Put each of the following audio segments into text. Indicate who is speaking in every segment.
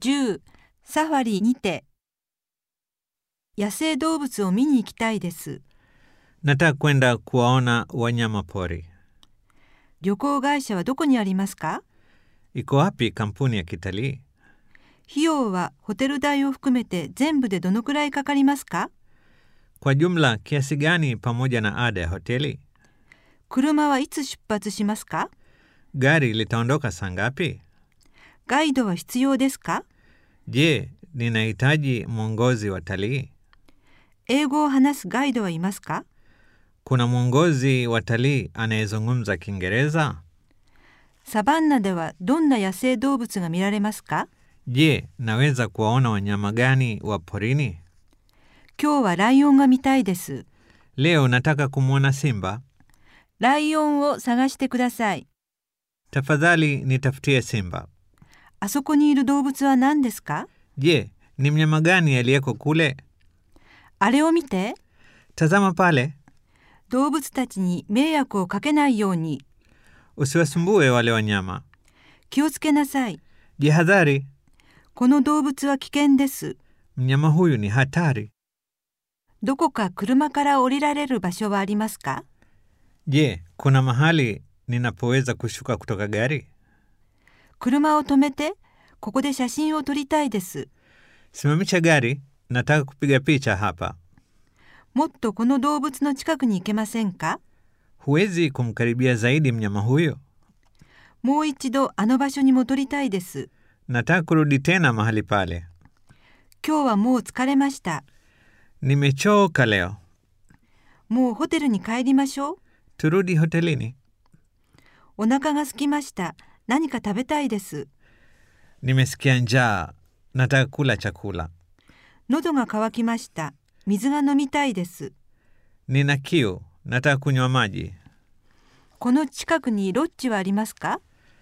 Speaker 1: 10サファリにて野生動物を見に行きたいです。
Speaker 2: Nataka kwenda kuwaona wanyama pori.
Speaker 1: 旅行会社はどこにありますか
Speaker 2: Iko wapi kampuni ya kitalii?
Speaker 1: 費用はホテル代を含めて全部でどのくらいかかりますか
Speaker 2: Kwa jumla kiasi gani pamoja na ada ya hoteli?
Speaker 1: 車はいつ出発しますか
Speaker 2: Gari litaondoka saa ngapi?
Speaker 1: ガイドは必要ですか
Speaker 2: Je, ninahitaji mwongozi wa talii?
Speaker 1: 英語を話すガイドはいますか
Speaker 2: Kuna mwongozi wa talii anayezungumza Kiingereza?
Speaker 1: サバンナではどんな野生動物が見られますか
Speaker 2: Je, naweza kuwaona wanyama gani wa porini?
Speaker 1: 今日はライオンが見たいです。
Speaker 2: Leo nataka kumwona simba.
Speaker 1: ライオンを探してください。
Speaker 2: Tafadhali nitafutie simba.
Speaker 1: あそこにいる動物は何ですか
Speaker 2: Je, ni mnyama gani aliyeko kule?
Speaker 1: あれを見て。
Speaker 2: Tazama pale.
Speaker 1: 動物たちに迷惑をかけないように
Speaker 2: Usiwasumbue wale wanyama.
Speaker 1: 気をつけなさい。
Speaker 2: Jihadhari,
Speaker 1: この動物は危険です。
Speaker 2: mnyama huyu ni hatari.
Speaker 1: どこか車から降りられる場所はありますか
Speaker 2: Je, kuna mahali ninapoweza kushuka kutoka gari?
Speaker 1: 車を止めて、ここで写真を撮りたいです。
Speaker 2: Simamisha gari, nataka kupiga picha hapa.
Speaker 1: もっとこの動物の近くに行けませんか
Speaker 2: Huwezi kumkaribia zaidi mnyama huyo.
Speaker 1: もう一度あの場所に戻りたいです。
Speaker 2: Nataka kurudi tena mahali pale.
Speaker 1: 今日はもう疲れました。
Speaker 2: Nimechoka leo.
Speaker 1: もうホテルに帰りましょう。
Speaker 2: Turudi hotelini.
Speaker 1: お腹が空きました。何か食べたいです。
Speaker 2: Nimesikia njaa. Nataka kula chakula.
Speaker 1: 喉が渇きました。水が飲みたいです。
Speaker 2: Nina kiu. Nataka kunywa maji.
Speaker 1: この近くにロッジはありますか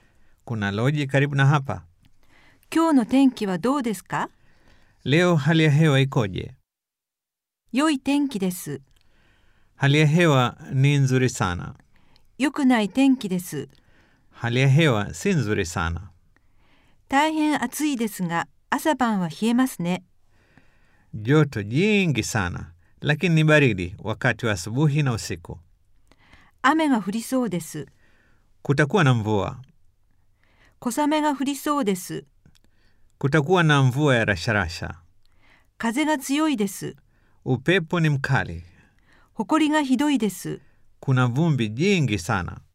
Speaker 2: Kuna loji karibu na hapa.
Speaker 1: 今日の天気はどうですか
Speaker 2: Leo hali ya hewa ikoje?
Speaker 1: 良い天気です。
Speaker 2: Hali ya hewa ni nzuri sana.
Speaker 1: 良くない天気です。
Speaker 2: Hali ya hewa si nzuri sana.
Speaker 1: 大変暑いですが、朝晩は冷えますね。
Speaker 2: Joto jingi sana, lakini ni baridi wakati wa asubuhi na usiku.
Speaker 1: 雨が降りそうです。
Speaker 2: Kutakuwa na mvua.
Speaker 1: 小雨が降りそうです。
Speaker 2: Kutakuwa na mvua ya rasharasha.
Speaker 1: 風が強いです。
Speaker 2: Upepo ni mkali.
Speaker 1: 埃がひどいです。
Speaker 2: Kuna vumbi jingi sana.